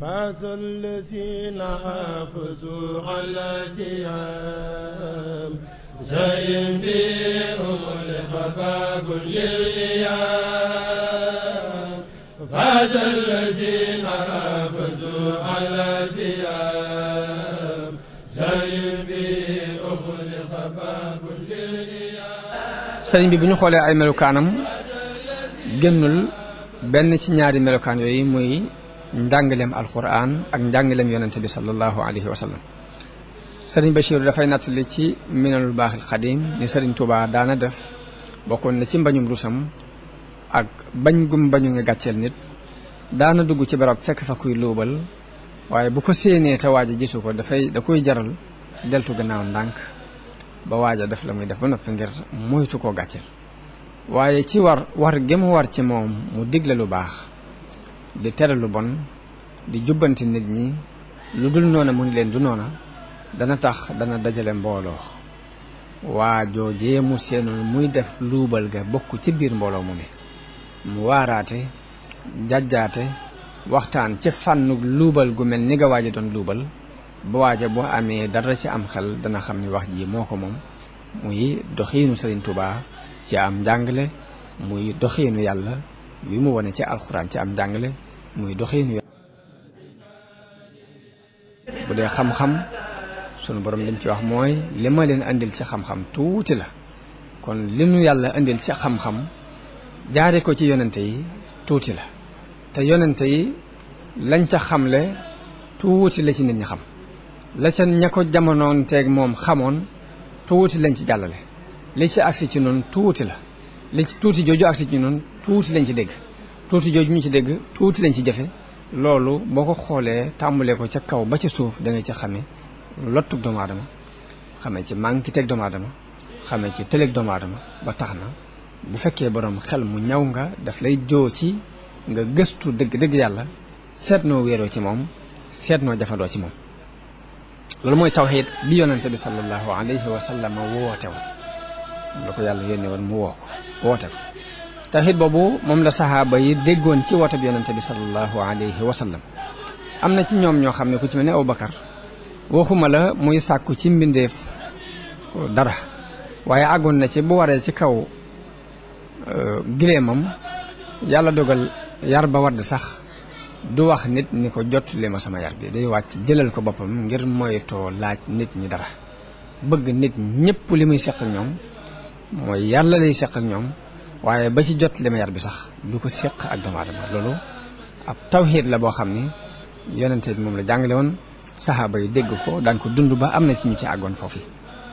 فاز الذين حافظوا على سيام زين بهم الخباب للإيام فاز الذين حافظوا على سيام زين بهم الخباب للإيام sëriñ bi bu ñu xoolee ay melukaanam génnul benn ci ñaari melukaan yooyu muy njàngaleem alquran ak njàngaleem yonente bi sallallahu alayhi wa sallam sëriñ Bachir dafay nattali ci minanul baaxil xadim ni sëriñ Touba daana def bokkoon na ci mbañum rusam ak bañ gum bañu nga gàcceel nit daana dugg ci barab fekk fa kuy luubal waaye bu ko séenee te waaja gisu ko dafay da koy jaral deltu gannaaw ndànk ba waaja def la muy def ba noppi ngir moytu koo gàcceel waaye ci war war gi mu war ci moom mu digle lu baax di tere lu bon di jubbanti nit ñi lu dul noona mu ni leen du noona dana tax dana dajale mbooloo waa joojee mu seenoon muy def luubal ga bokk ci biir mbooloo mu mi mu waaraate jàjjaate waxtaan ci fànnu luubal gu mel ni nga waaja doon luubal ba waaja boo amee dara ci am xel dana xam ni wax ji moo ko moom muy doxiinu Sëriñ Tuubaa ci am njàngale muy doxiinu yàlla wi mu wone ci alxuraan ci am njàngale muy doxiinu yàlla bu dee xam-xam sunu borom lim ci wax mooy li ma leen andil ci xam-xam tuuti la kon li nu yàlla andil ci xam-xam jaare ko ci yonente yi tuuti la te yonente yi lañ ca xamle tuuti la ci nit ñi xam la ca ña ko jamonoon teeg moom xamoon tuuti lañ ci jàllale li ci agsi ci noonu tuuti la li ci tuuti jooju agsi ci noonu tuuti lañ ci dégg tuuti jooju ñu ci dégg tuuti lañ ci jëfe loolu boo ko xoolee tàmbalee ko ca kaw ba ca suuf da nga ci xamee lottug doomu aadama xamee ci manqué teg doomu aadama xamee ci tëleeg doomu aadama ba tax na bu fekkee borom xel mu ñaw nga daf lay joo ci nga gëstu dëgg dëgg yàlla seet noo wéeroo ci moom seet noo jafandoo ci moom loolu mooy tawxiid bi yonente bi sallallahu alayhi wa sallam woote woon moom la ko yàlla yónnee woon mu woo ko woote ko tawxiid boobu moom la saxaaba yi déggoon ci woote bi yonente bi sallallahu alayhi wa sallam am na ci ñoom ñoo xam ne ku ci mel ne Abubakar waxuma la muy sàkku ci mbindeef dara waaye àggoon na ci bu waree ci kaw gileemam yàlla dogal yar ba wadd sax du wax nit ni ko jottali ma sama yar bi day wàcc jëlal ko boppam ngir moytoo laaj nit ñi dara bëgg nit ñëpp li muy seq ak ñoom mooy yàlla lay seq ak ñoom waaye ba ci jot li ma yar bi sax du ko seq ak doomu aadama loolu ab tawxiid la boo xam ni yonente bi moom la jàngale woon saxaaba yi dégg ko daan ko dund ba am na ci ñu ci àggoon foofu